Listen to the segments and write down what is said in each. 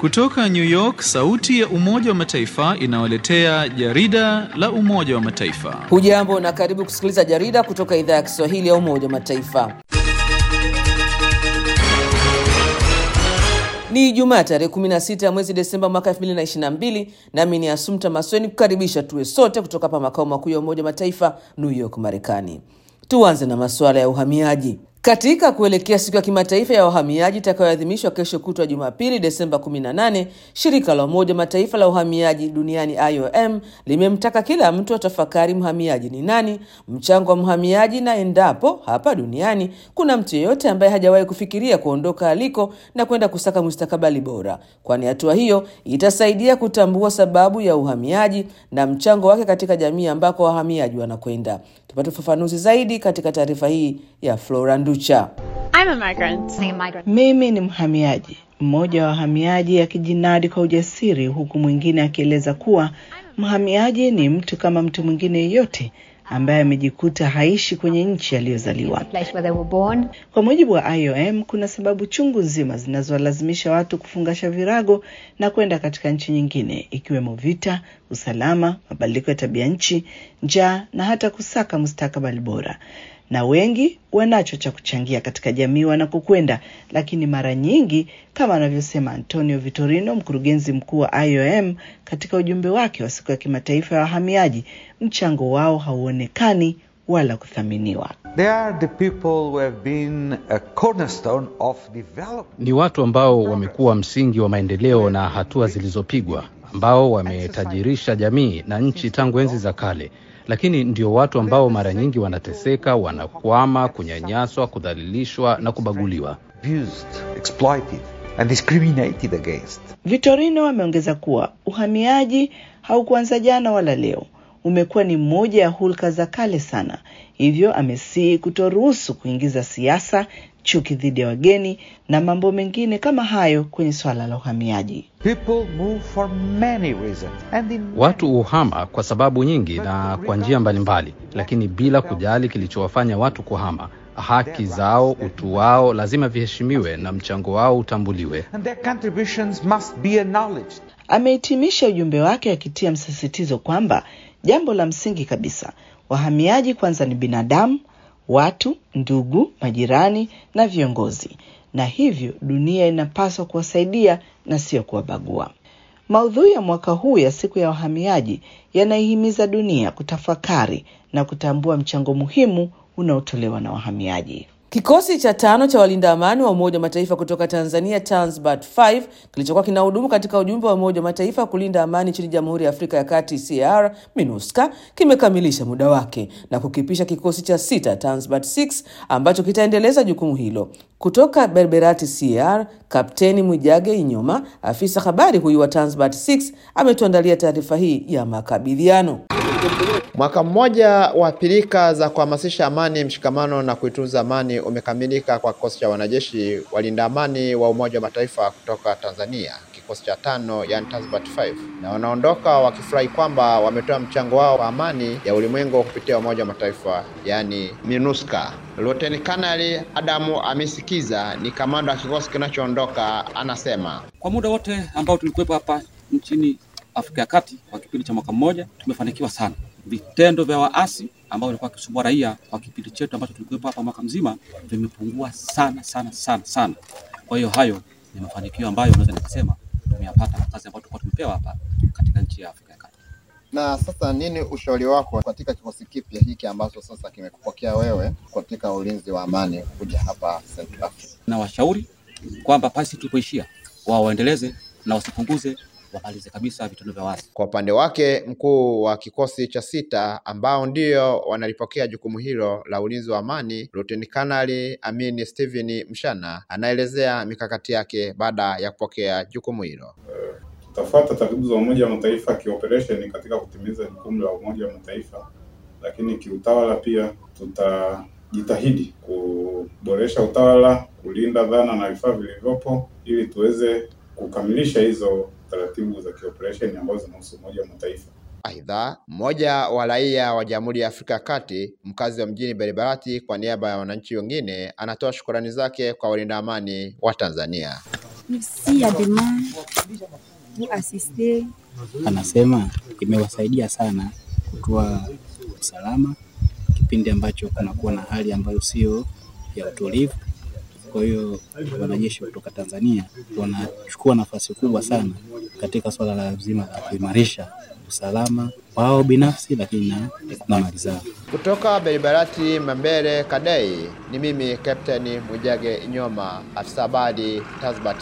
Kutoka New York, sauti ya Umoja wa Mataifa inawaletea jarida la Umoja wa Mataifa. Hujambo na karibu kusikiliza jarida kutoka idhaa ya Kiswahili ya Umoja wa Mataifa. Ni Ijumaa tarehe 16 ya mwezi Desemba mwaka 2022, nami ni Asumta Masweni kukaribisha tuwe sote kutoka hapa makao makuu ya Umoja wa Mataifa New York, Marekani. Tuanze na masuala ya uhamiaji. Katika kuelekea siku ya kimataifa ya wahamiaji itakayoadhimishwa kesho kutwa Jumapili, Desemba 18, shirika la Umoja wa Mataifa la uhamiaji duniani IOM limemtaka kila mtu atafakari mhamiaji ni nani, mchango wa mhamiaji, na endapo hapa duniani kuna mtu yeyote ambaye hajawahi kufikiria kuondoka aliko na kwenda kusaka mustakabali bora, kwani hatua hiyo itasaidia kutambua sababu ya uhamiaji na mchango wake katika jamii ambako wahamiaji wanakwenda. Tupate ufafanuzi zaidi katika taarifa hii ya Flora Nducha. I'm a migrant. I'm a migrant. Mimi ni mhamiaji, mmoja wa wahamiaji akijinadi kwa ujasiri, huku mwingine akieleza kuwa mhamiaji ni mtu kama mtu mwingine yeyote ambaye amejikuta haishi kwenye nchi aliyozaliwa. Place where they were born. Kwa mujibu wa IOM, kuna sababu chungu nzima zinazowalazimisha watu kufungasha virago na kwenda katika nchi nyingine, ikiwemo vita, usalama, mabadiliko ya tabia nchi, njaa na hata kusaka mustakabali bora na wengi wanacho cha kuchangia katika jamii wanakokwenda, lakini mara nyingi, kama anavyosema Antonio Vitorino, mkurugenzi mkuu wa IOM, katika ujumbe wake wa siku ya kimataifa ya wahamiaji, mchango wao hauonekani wala kuthaminiwa. They are the people who have been a cornerstone of development. Ni watu ambao wamekuwa msingi wa maendeleo na hatua zilizopigwa, ambao wametajirisha jamii na nchi tangu enzi za kale lakini ndio watu ambao mara nyingi wanateseka, wanakwama, kunyanyaswa, kudhalilishwa na kubaguliwa. Abused, exploited and discriminated against. Vitorino ameongeza kuwa uhamiaji haukuanza jana wala leo, umekuwa ni moja ya hulka za kale sana. Hivyo amesihi kutoruhusu kuingiza siasa, chuki dhidi ya wageni na mambo mengine kama hayo kwenye swala la uhamiaji. People move for many reasons and in Watu huhama kwa sababu nyingi na kwa njia mbalimbali, lakini bila kujali kilichowafanya watu kuhama. Haki zao, utu wao lazima viheshimiwe na mchango wao utambuliwe. and their contributions must be acknowledged. Amehitimisha ujumbe wake akitia msisitizo kwamba jambo la msingi kabisa, wahamiaji kwanza ni binadamu, watu, ndugu, majirani na viongozi, na hivyo dunia inapaswa kuwasaidia na sio kuwabagua. Maudhui ya mwaka huu ya siku ya wahamiaji yanaihimiza dunia kutafakari na kutambua mchango muhimu unaotolewa na wahamiaji. Kikosi cha tano cha walinda amani wa Umoja wa Mataifa kutoka Tanzania, Tanzbat 5 kilichokuwa kinahudumu katika ujumbe wa Umoja wa Mataifa kulinda amani nchini Jamhuri ya Afrika ya Kati CAR MINUSCA kimekamilisha muda wake na kukipisha kikosi cha sita Tanzbat 6 ambacho kitaendeleza jukumu hilo. Kutoka Berberati CAR, Kapteni Mwijage Inyoma, afisa habari huyu wa Tanzbat 6 ametuandalia taarifa hii ya makabidhiano. Mwaka mmoja wa pilika za kuhamasisha amani, mshikamano na kuitunza amani umekamilika kwa kikosi cha wanajeshi walinda amani wa Umoja wa Mataifa kutoka Tanzania, kikosi cha tano, yani Tanzbat 5, na wanaondoka wakifurahi kwamba wametoa mchango wao kwa amani ya ulimwengu kupitia Umoja wa Mataifa, yani MINUSCA. Luteni Kanali Adamu Amisikiza ni kamanda wa kikosi kinachoondoka, anasema Kwa muda wote ambao tulikuwepo hapa nchini Afrika ya Kati kwa kipindi cha mwaka mmoja, tumefanikiwa sana. Vitendo vya waasi ambao walikuwa wakisumbua raia kwa kipindi chetu ambacho tulikuwepo hapa mwaka mzima vimepungua sana sana sana sana. Kwa hiyo hayo ni mafanikio ambayo naweza nikasema tumeyapata kwa kazi ambayo tulikuwa tumepewa hapa katika nchi ya Afrika ya Kati. Na sasa nini ushauri wako katika kikosi kipya hiki ambacho sasa kimekupokea wewe katika ulinzi wa amani kuja hapa Central Africa? Na washauri kwamba pasi tulipoishia wao waendeleze na wasipunguze, wamalize kabisa vitendo vya waasi. Kwa upande wake mkuu wa kikosi cha sita ambao ndio wanalipokea jukumu hilo la ulinzi wa amani, Luteni Kanali Amini Steven Mshana anaelezea mikakati yake baada ya kupokea jukumu hilo. Tutafuata taratibu za Umoja wa Mataifa kioperesheni katika kutimiza jukumu la Umoja wa Mataifa, lakini kiutawala pia tutajitahidi kuboresha utawala, kulinda dhana na vifaa vilivyopo ili tuweze kukamilisha hizo taratibu za kioperesheni ambazo zinahusu Umoja wa Mataifa. Aidha, mmoja wa raia wa Jamhuri ya Afrika ya Kati, mkazi wa mjini Baribarati, kwa niaba ya wananchi wengine, anatoa shukrani zake kwa walinda amani wa Tanzania. s'il y a demain, vous assistez Anasema imewasaidia sana kutoa usalama kipindi ambacho kunakuwa na hali ambayo sio ya utulivu. Kwa hiyo wanajeshi kutoka Tanzania wanachukua nafasi kubwa sana katika swala la zima la kuimarisha usalama wao binafsi, lakini na na mali zao. Kutoka Beribarati Mambere Kadei, ni mimi Captain Mwijage Nyoma, afisa habari Tasbat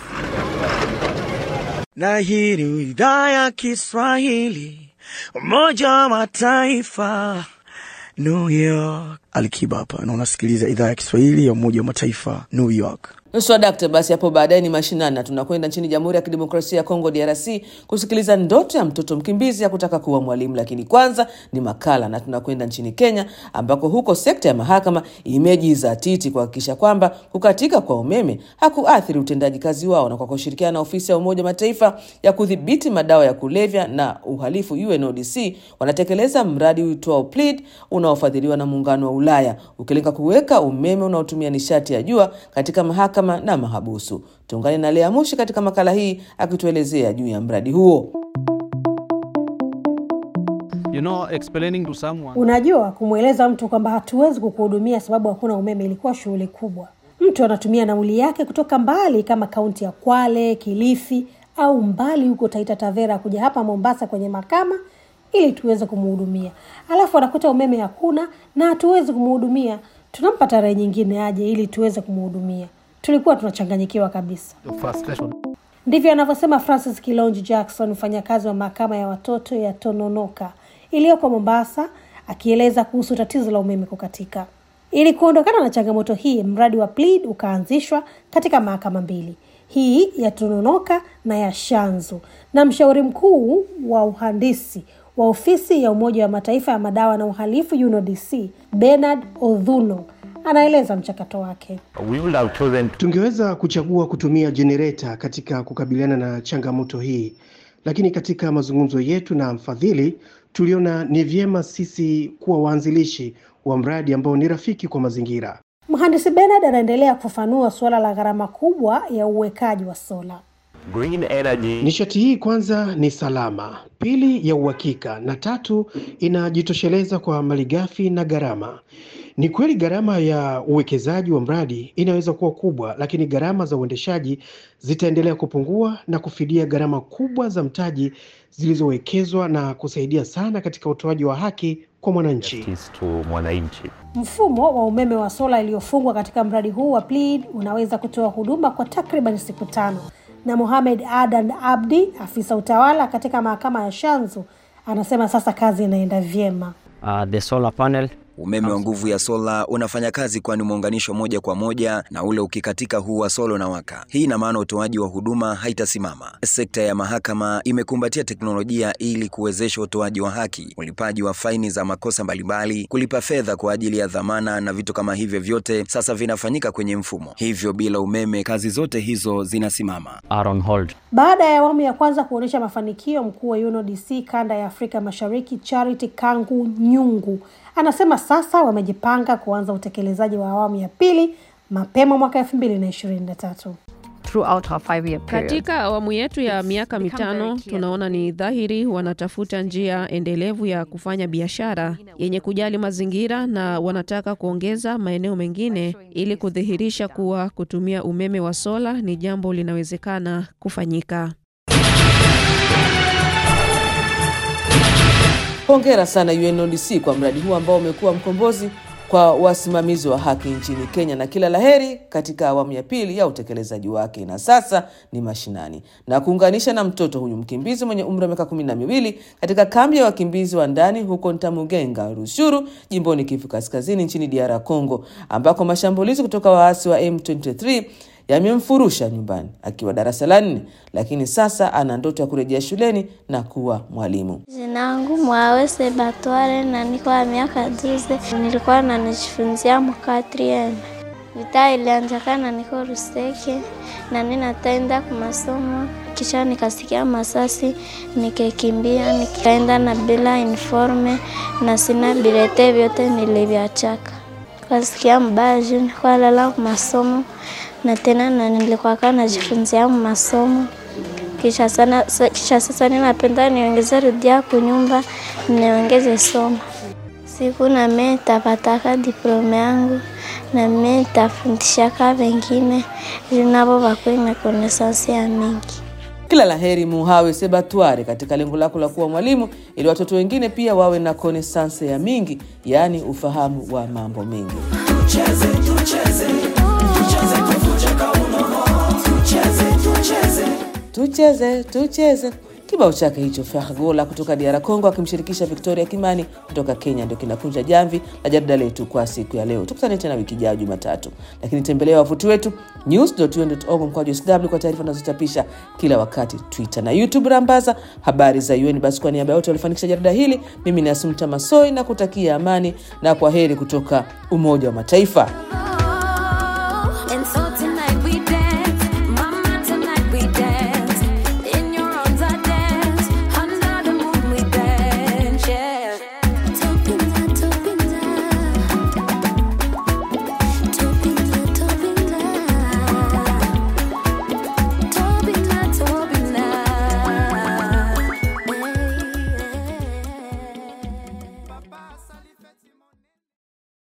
6. na hii ni idhaa ya Kiswahili Umoja wa Mataifa New York. Alikiba hapa na unasikiliza idhaa ya Kiswahili ya Umoja wa Mataifa New York. Nusu dakta basi, hapo baadaye ni mashinani na tunakwenda nchini Jamhuri ya Kidemokrasia ya Kongo DRC kusikiliza ndoto ya mtoto mkimbizi ya kutaka kuwa mwalimu, lakini kwanza ni makala na tunakwenda nchini Kenya ambako huko sekta ya mahakama imejizatiti kuhakikisha kwamba kukatika kwa umeme hakuathiri utendaji kazi wao, na kwa kushirikiana na ofisi ya Umoja wa Mataifa ya kudhibiti madawa ya kulevya na uhalifu UNODC wanatekeleza mradi uitwao Plead unaofadhiliwa na Muungano wa Ulaya ukilenga kuweka umeme unaotumia nishati ya jua katika mahakama na mahabusu. Tuungane na Lea Mushi katika makala hii akituelezea juu ya mradi huo. You know, explaining to someone Unajua, kumweleza mtu kwamba hatuwezi kukuhudumia sababu hakuna umeme ilikuwa shughuli kubwa. Mtu anatumia nauli yake kutoka mbali kama kaunti ya Kwale, Kilifi au mbali huko Taita Tavera kuja hapa Mombasa kwenye mahakama ili tuweze kumhudumia, alafu anakuta umeme hakuna na hatuwezi kumhudumia. Tunampa tarehe nyingine aje ili tuweze kumhudumia. Tulikuwa tunachanganyikiwa kabisa. the frustration. Ndivyo anavyosema Francis Kilonji Jackson, mfanyakazi wa mahakama ya watoto ya Tononoka iliyoko Mombasa, akieleza kuhusu tatizo la umeme kukatika. Ili kuondokana na changamoto hii, mradi wa Plead ukaanzishwa katika mahakama mbili, hii ya Tononoka na ya Shanzu, na mshauri mkuu wa uhandisi wa ofisi ya Umoja wa Mataifa ya madawa na uhalifu UNODC Bernard Odhuno anaeleza mchakato wake. We would have chosen Tungeweza kuchagua kutumia jenereta katika kukabiliana na changamoto hii, lakini katika mazungumzo yetu na mfadhili tuliona ni vyema sisi kuwa waanzilishi wa mradi ambao ni rafiki kwa mazingira. Mhandisi Bernard anaendelea kufafanua suala la gharama kubwa ya uwekaji wa sola. green energy. Nishati hii kwanza ni salama, pili ya uhakika, na tatu inajitosheleza kwa malighafi na gharama. Ni kweli gharama ya uwekezaji wa mradi inaweza kuwa kubwa, lakini gharama za uendeshaji zitaendelea kupungua na kufidia gharama kubwa za mtaji zilizowekezwa na kusaidia sana katika utoaji wa haki kwa mwananchi. Justice to mwananchi. Mfumo wa umeme wa sola iliyofungwa katika mradi huu wa Plead unaweza kutoa huduma kwa takriban siku tano, na Mohamed Adan Abdi, afisa utawala katika mahakama ya Shanzu, anasema sasa kazi inaenda vyema. Uh, the solar panel Umeme wa nguvu ya sola unafanya kazi kwani umeunganishwa moja kwa moja na ule ukikatika huu wa sola unawaka. Hii ina maana utoaji wa huduma haitasimama. Sekta ya mahakama imekumbatia teknolojia ili kuwezesha utoaji wa haki, ulipaji wa faini za makosa mbalimbali, kulipa fedha kwa ajili ya dhamana na vitu kama hivyo vyote sasa vinafanyika kwenye mfumo. Hivyo bila umeme kazi zote hizo zinasimama. are on hold. Baada ya awamu ya kwanza kuonyesha mafanikio, mkuu wa UNODC kanda ya Afrika Mashariki Charity Kangu Nyungu anasema sasa wamejipanga kuanza utekelezaji wa awamu ya pili mapema mwaka elfu mbili na ishirini na tatu. throughout our five year period. Katika awamu yetu ya miaka mitano tunaona ni dhahiri wanatafuta njia endelevu ya kufanya biashara yenye kujali mazingira na wanataka kuongeza maeneo mengine ili kudhihirisha kuwa kutumia umeme wa sola ni jambo linawezekana kufanyika. Hongera sana UNODC kwa mradi huu ambao umekuwa mkombozi kwa wasimamizi wa haki nchini Kenya, na kila laheri katika awamu ya pili ya utekelezaji wake. Na sasa ni mashinani na kuunganisha na mtoto huyu mkimbizi mwenye umri wa miaka kumi na miwili katika kambi ya wakimbizi wa ndani huko Ntamugenga, Rushuru, jimboni Kivu Kaskazini nchini DR Congo, ambako mashambulizi kutoka waasi wa M23 yamemfurusha nyumbani akiwa darasa la nne, lakini sasa ana ndoto ya kurejea shuleni na kuwa mwalimu. Jina langu Mwawese Batware na niko na miaka juzi. Nilikuwa nanijifunzia mkatrieme. Vita ilianzakana niko Ruseke na ninataenda kwa masomo, kisha nikasikia masasi, nikakimbia, nikaenda na bila uniforme na sina bilete, vyote nilivyachaka. Kasikia mbaya juu nilikuwa lala kwa masomo na tena na nilikuwa kaa najifunzia masomo kisha sana, sa- kisha sasa ninapenda niongeze rudia kunyumba niongeze soma siku na mimi nitapataka diploma yangu na mimi nitafundishaka wengine ili nabo wakuwe na konesansi ya mingi. Kila la heri Muhawe Sebatware katika lengo lako la kuwa mwalimu, ili watoto wengine pia wawe na konesanse ya mingi, yaani ufahamu wa mambo mengi. Tucheze, tucheze, tucheze tuvunje kaunono. Tucheze, tucheze. Tucheze tucheze. Kibao chake hicho Fergola kutoka DR Congo akimshirikisha Victoria Kimani kutoka Kenya ndio kinakunja jamvi la jarida letu kwa siku ya leo. Tukutane tena wiki ijayo Jumatatu, lakini tembelea wavuti wetu news.un.org mkwaju sw kwa taarifa tunazochapisha kila wakati, Twitter na YouTube. Rambaza habari za UN. Basi kwa niaba ya wote walifanikisha jarida hili, mimi ni Asumta Masoi na kutakia amani na kwa heri kutoka Umoja wa Mataifa.